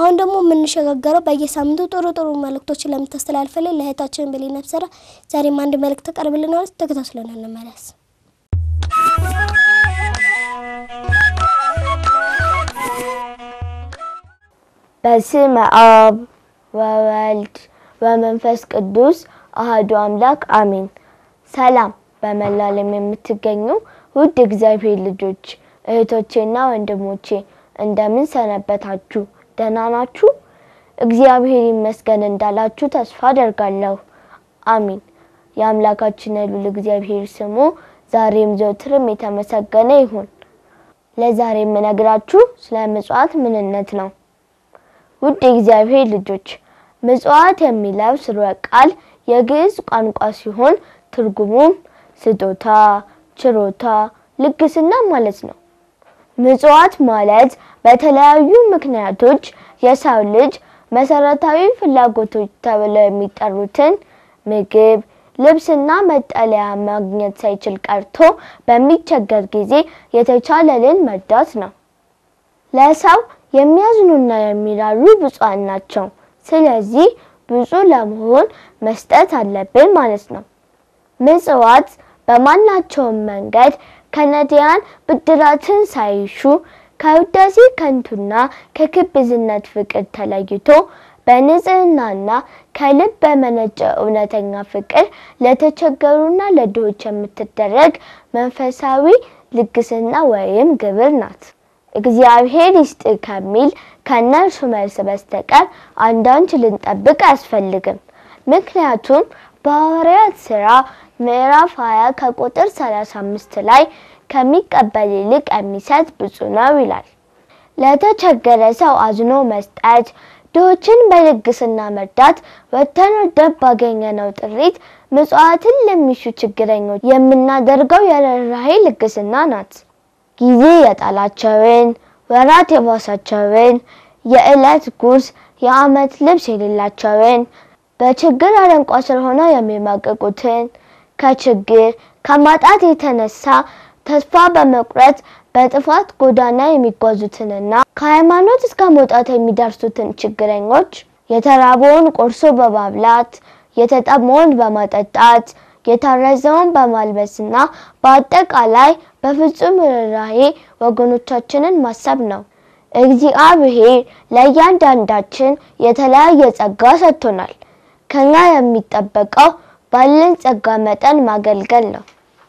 አሁን ደግሞ የምንሸጋገረው በየሳምንቱ ጥሩ ጥሩ መልእክቶችን ለምታስተላልፈልን ለእህታችን ብሌን ነብሰራ ዛሬም አንድ መልእክት ተቀርብልናለች። ተከታትለን እንመለስ። በስመ አብ ወወልድ ወመንፈስ ቅዱስ አህዱ አምላክ አሜን። ሰላም በመላው ዓለም የምትገኙ ውድ እግዚአብሔር ልጆች እህቶቼና ወንድሞቼ እንደምን ሰነበታችሁ? ደህና ናችሁ? እግዚአብሔር ይመስገን እንዳላችሁ ተስፋ አደርጋለሁ። አሚን። የአምላካችን የልዑል እግዚአብሔር ስሙ ዛሬም ዘወትርም የተመሰገነ ይሁን። ለዛሬ የምነግራችሁ ስለ ምጽዋት ምንነት ነው። ውድ የእግዚአብሔር ልጆች ምጽዋት የሚለው ስርወ ቃል የግዕዝ ቋንቋ ሲሆን ትርጉሙም ስጦታ፣ ችሮታ፣ ልግስና ማለት ነው። ምጽዋት ማለት በተለያዩ ምክንያቶች የሰው ልጅ መሰረታዊ ፍላጎቶች ተብለው የሚጠሩትን ምግብ፣ ልብስና መጠለያ ማግኘት ሳይችል ቀርቶ በሚቸገር ጊዜ የተቻለልን መርዳት ነው። ለሰው የሚያዝኑና የሚራሩ ብፁዓን ናቸው። ስለዚህ ብፁዕ ለመሆን መስጠት አለብን ማለት ነው። ምጽዋት በማናቸውም መንገድ ከነዳያን ብድራትን ሳይሹ ከውዳሴ ከንቱና ከግብዝነት ፍቅር ተለይቶ በንጽህናና ከልብ በመነጨ እውነተኛ ፍቅር ለተቸገሩና ለድሆች የምትደረግ መንፈሳዊ ልግስና ወይም ግብር ናት። እግዚአብሔር ይስጥ ከሚል ከእነርሱ መልስ በስተቀር አንዳች ልንጠብቅ አያስፈልግም። ምክንያቱም በሐዋርያት ሥራ ምዕራፍ 20 ከቁጥር 35 ላይ ከሚቀበል ይልቅ የሚሰጥ ብፁዕ ነው ይላል። ለተቸገረ ሰው አዝኖ መስጠት፣ ድሆችን በልግስና መርዳት ወጥተን ወርደን ባገኘነው ጥሪት ምጽዋትን ለሚሹ ችግረኞች የምናደርገው የርኅራኄ ልግስና ናት። ጊዜ የጣላቸውን ወራት የባሳቸውን የዕለት ጉርስ የዓመት ልብስ የሌላቸውን በችግር አረንቋ ስር ሆነው የሚማቀቁትን ከችግር ከማጣት የተነሳ ተስፋ በመቁረጥ በጥፋት ጎዳና የሚጓዙትንና ከሃይማኖት እስከ መውጣት የሚደርሱትን ችግረኞች የተራበውን ቆርሶ በማብላት የተጠማውን በማጠጣት የታረዘውን በማልበስና በአጠቃላይ በፍጹም ርኅራኄ ወገኖቻችንን ማሰብ ነው። እግዚአብሔር ለእያንዳንዳችን የተለያየ ጸጋ ሰጥቶናል። ከኛ የሚጠበቀው ባለን ጸጋ መጠን ማገልገል ነው።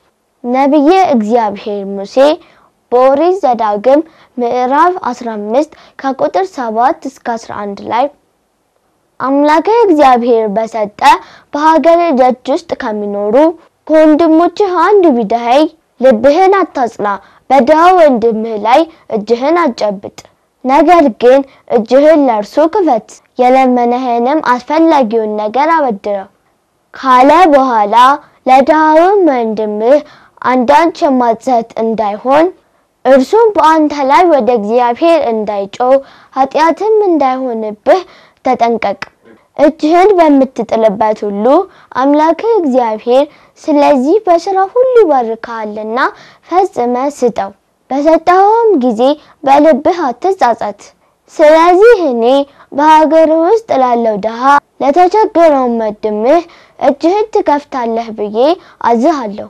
ነቢየ እግዚአብሔር ሙሴ በኦሪት ዘዳግም ምዕራፍ 15 ከቁጥር 7 እስከ 11 ላይ አምላከ እግዚአብሔር በሰጠ በሀገር ደጅ ውስጥ ከሚኖሩ ከወንድሞችህ አንዱ ቢደኸይ ልብህን አታጽና፣ በድሃ ወንድምህ ላይ እጅህን አጨብጥ። ነገር ግን እጅህን ለእርሱ ክፈት፣ የለመነህንም አስፈላጊውን ነገር አበድረው ካለ በኋላ ለድሃውም ወንድምህ አንዳች የማትሰጥ እንዳይሆን እርሱም በአንተ ላይ ወደ እግዚአብሔር እንዳይጮህ ኃጢአትም እንዳይሆንብህ ተጠንቀቅ። እጅህን በምትጥልበት ሁሉ አምላክህ እግዚአብሔር ስለዚህ በስራ ሁሉ ይባርክሃልና ፈጽመ ስጠው። በሰጠኸውም ጊዜ በልብህ አትጻጸት። ስለዚህ እኔ በሀገር ውስጥ ላለው ድሃ ለተቸገረው ወንድምህ እጅህን ትከፍታለህ ብዬ አዝሃለሁ።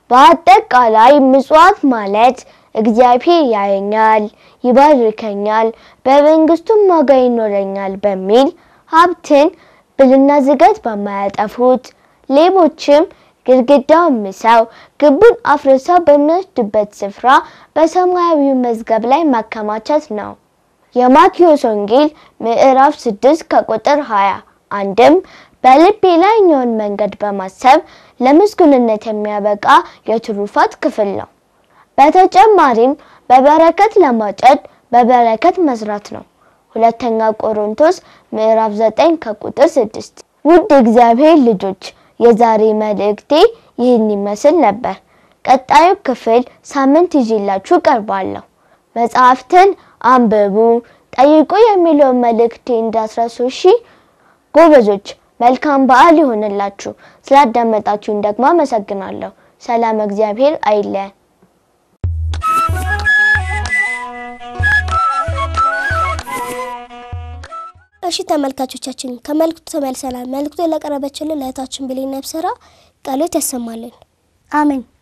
በአጠቃላይ ምጽዋት ማለት እግዚአብሔር ያየኛል፣ ይባርከኛል፣ በመንግስቱም ዋጋ ይኖረኛል በሚል ሀብትን ብልና ዝገት በማያጠፉት ሌቦችም ግድግዳውን ምሰው ግቡን አፍርሰው በሚወስዱበት ስፍራ በሰማያዊው መዝገብ ላይ ማከማቸት ነው። የማቴዎስ ወንጌል ምዕራፍ 6 ከቁጥር 20 አንድም በልብ የላይኛውን መንገድ በማሰብ ለምስጉንነት የሚያበቃ የትሩፋት ክፍል ነው። በተጨማሪም በበረከት ለማጨድ በበረከት መስራት ነው። ሁለተኛ ቆሮንቶስ ምዕራፍ 9 ከቁጥር 6። ውድ እግዚአብሔር ልጆች የዛሬ መልእክቴ ይህን ይመስል ነበር። ቀጣዩ ክፍል ሳምንት ይዤላችሁ ቀርባለሁ። መጽሐፍትን አንብቡ፣ ጠይቁ የሚለውን መልእክቴ እንዳስረሱ እሺ። ጎበዞች መልካም በዓል ይሆንላችሁ። ስላዳመጣችሁን ደግሞ አመሰግናለሁ። ሰላም እግዚአብሔር አይለየን። እሺ ተመልካቾቻችን ከመልእክቱ ተመልሰናል። መልእክቱ ለቀረበችልን ለእህታችን ብሌን ነብሰራ ቃሎት ያሰማልን። አሜን።